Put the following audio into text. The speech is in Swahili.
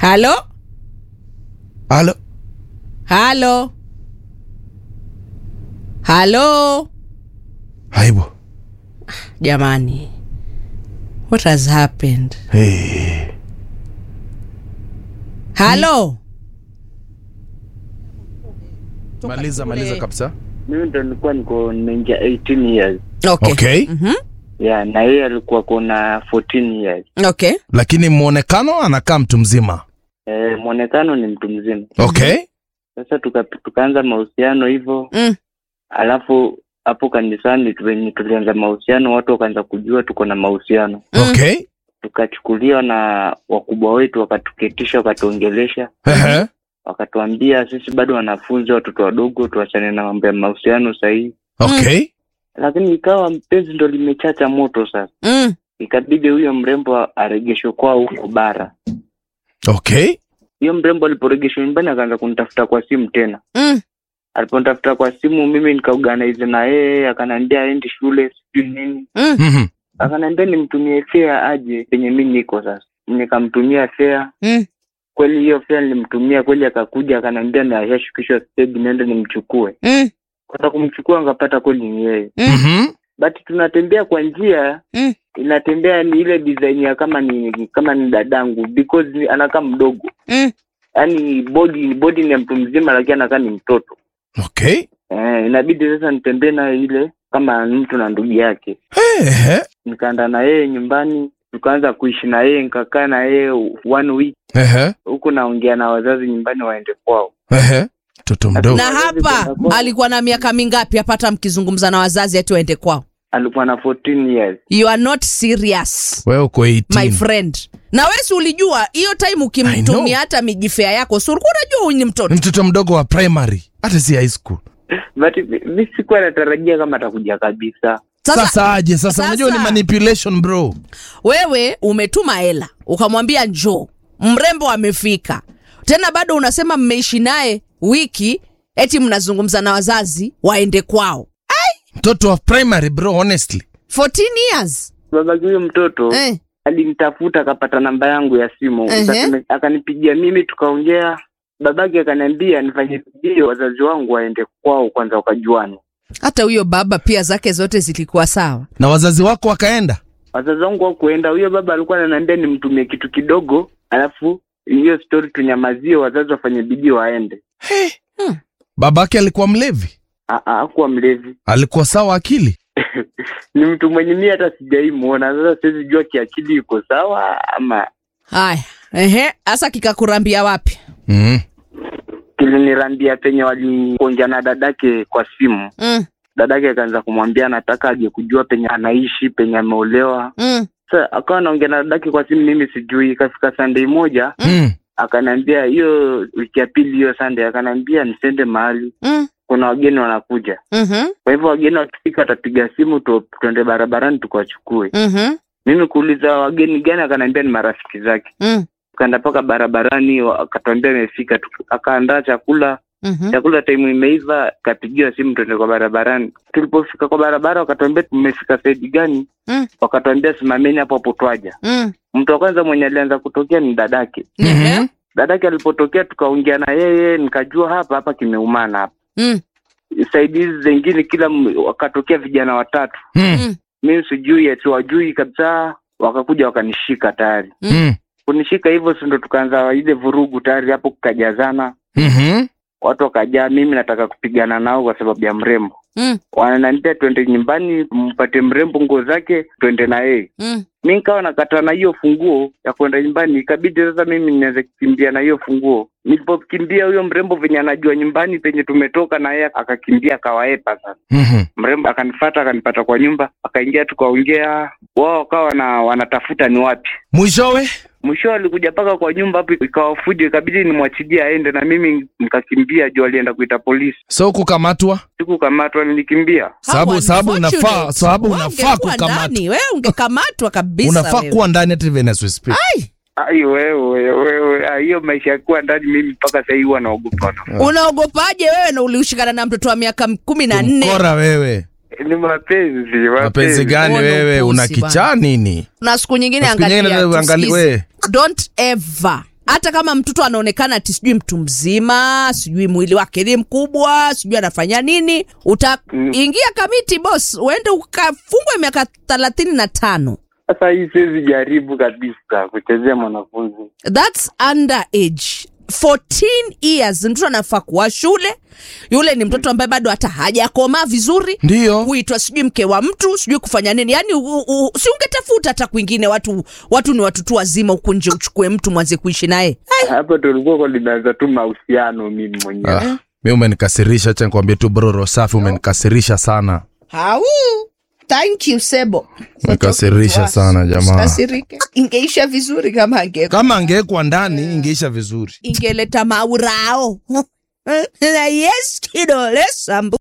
halo halo halo halo aibu jamani what has happened hey. halo maliza maliza kabisa mimi ndo nilikuwa niko nimeingia 18 years okay, okay Mhm. yeah na yeye alikuwa kona 14 years okay. lakini mwonekano anakaa mtu mzima eh, mwonekano ni mtu mzima okay sasa tuka, tukaanza mahusiano hivyo Mm. alafu hapo kanisani venye tulianza mahusiano watu wakaanza kujua tuko na mahusiano Mm. okay tukachukuliwa na wakubwa wetu wakatuketisha wakatuongelesha Ehe. wakatuambia sisi bado wanafunzi watoto wadogo tuachane na mambo ya mahusiano sahihi okay lakini ikawa mpenzi ndo limechacha moto sasa Mm. ikabidi huyo mrembo aregeshwe kwao huko bara okay hiyo mrembo aliporegeshwa nyumbani akaanza kunitafuta kwa simu tena Mm. aliponitafuta kwa simu mimi nikaorganize na yeye akaniambia aendi shule sijui nini Mm. Mhm. akaniambia nimtumie fea aje penye mi niko sasa nikamtumia fea Mm. kweli hiyo fea nilimtumia kweli akakuja akaniambia nashashukishwa stage niende nimchukue Mm. kwenda kumchukua ngapata kweli ni yeye Mm. Mhm. but tunatembea kwa njia Mm. inatembea ni ile design ya kama ni kama ni dadangu because ni- anakaa mdogo Mm. yaani body body ni ya mtu mzima lakini anakaa ni mtoto okay eh, inabidi sasa nitembee naye ile kama mtu na ndugu yake Ehe. nikaenda na yeye nyumbani tukaanza kuishi na yeye nikakaa na yeye one week Ehe. huku naongea na wazazi nyumbani waende kwao Ehe. mtoto mdogo na hapa alikuwa na miaka mingapi apata mkizungumza na wazazi ati waende kwao alikuwa na 14 years you are not serious wewe uko my 18 friend na wesi ulijua hiyo time I know. ukimtumia hata mijifea yako si ulikuwa unajua huyu ni mtoto ni mtoto mdogo wa primary hata si high school but mi sikuwa natarajia kama atakuja kabisa sasa, sasa, aje sasa, sasa- unajua ni manipulation bro wewe umetuma hela ukamwambia njoo mrembo amefika tena bado unasema mmeishi naye wiki eti mnazungumza na wazazi waende kwao mtoto wa primary bro honestly 14 years babaki huyo mtoto eh. alinitafuta akapata namba yangu ya simu Ehe. Akasema- akanipigia mimi tukaongea babake akaniambia nifanye bidii wazazi wangu waende kwao kwanza wakajuane hata huyo baba pia zake zote zilikuwa sawa na wazazi wako wakaenda wazazi wangu wakuenda huyo baba alikuwa ananiambia nimtumie kitu kidogo alafu hiyo story tunyamazie wazazi wafanye bidii waende babake alikuwa mlevi Ah, ah, hakuwa mlevi alikuwa sawa akili ni mtu mwenye mii hata sijaimuona sasa siwezi jua kiakili iko sawa ama haya ehe hasa kikakurambia wapi mm. kilinirambia penye walikuongea na dadake kwa simu mm, dadake akaanza kumwambia anataka aje kujua penye anaishi penye ameolewa mm, sa akawa anaongea na dadake kwa simu mimi sijui ikafika sunday moja Mm. akaniambia hiyo wiki ya pili hiyo sunday akaniambia nisende mahali mm, kuna wageni wanakuja mhm, kwa hivyo wageni wakifika watapiga simu tu, tuende barabarani tukawachukue mhm, mimi kuuliza wageni gani akaniambia ni marafiki zake mm, tukaenda mpaka barabarani wa- akatuambia imefika Tuka- akaandaa chakula mhm, chakula time imeiva kapigiwa simu tuende kwa barabarani tulipofika kwa barabara wakatuambia tumefika saidi gani Mm. wakatuambia simameni hapo hapo twaja mm, mtu wa kwanza mwenye alianza kutokea ni dadake ehe, dadake alipotokea tukaongea na yeye nikajua hapa hapa kimeumana hapa mm, saidi hizi zengine kila m- wakatokea vijana watatu Mm. mm, mimi sijui ati wajui kabisa wakakuja wakanishika tayari Mm. kunishika hivyo sindo tukaanza ile vurugu tayari hapo kukajazana Mhm. watu wakajaa mimi nataka kupigana nao kwa sababu ya mrembo mm, wananiambia twende nyumbani mpate mrembo nguo zake twende na yeye mm, mi nikawa nakata na hiyo funguo ya kwenda nyumbani ikabidi sasa mimi niweze kukimbia na hiyo funguo nilipokimbia huyo mrembo venye anajua nyumbani penye tumetoka na yeye akakimbia akawaepa sasa Mhm. mrembo akanifata akanipata kwa nyumba akaingia tukaongea wao wakawa wana, wanatafuta ni wapi mwishowe mwisho alikuja mpaka kwa nyumba hapo ikawa fujo ikabidi nimwachilie aende na mimi nikakimbia juu alienda kuita polisi so kukamatwa sikukamatwa nilikimbia Sababu- How sababu unfortunate. unafaa- sababu Wewe unafaa ungekuwa kukamatwa. ndani, wewe ungekamatwa kabisa unafaa wewe. kuwa ndani hata even as we speak Ai, ai wewe wewe ah, hiyo maisha ya kuwa ndani mimi mpaka sahii huwa naogopa unaogopaje wewe na uliushikana na mtoto wa miaka kumi na nne mkora wewe ni mapenzi mapenzi gani Huo ndo wewe upuzi una bana. kichaa nini na siku nyingine Na siku nyingine angalia angalia- tusikize. we. don't ever hata kama mtoto anaonekana ati sijui mtu mzima sijui mwili wake ni mkubwa sijui anafanya nini utaingia kamiti bos uende ukafungwe miaka thelathini na tano Sasa hii siwezi jaribu kabisa kuchezea mwanafunzi. thats under age 14 years mtoto anafaa kuwa shule yule ni mtoto ambaye bado hata hajakomaa vizuri Ndiyo. kuitwa sijui mke wa mtu sijui kufanya nini yani u, u, si ungetafuta hata kwingine watu watu ni watu tu wazima huku nje uchukue mtu mwanze kuishi naye Hapo tulikuwa kwa limeanza tu mahusiano mimi mwenyewe. Ah, mi umenikasirisha, acha nikwambie tu bro Rosafi, umenikasirisha sana, Hau. Thank you Sebo. umenikasirisha sana jamaa. Kasirike. Ingeisha vizuri kama ange Kama angewekwa ndani ingeisha vizuri. ingeleta maurao. yes kidole sambu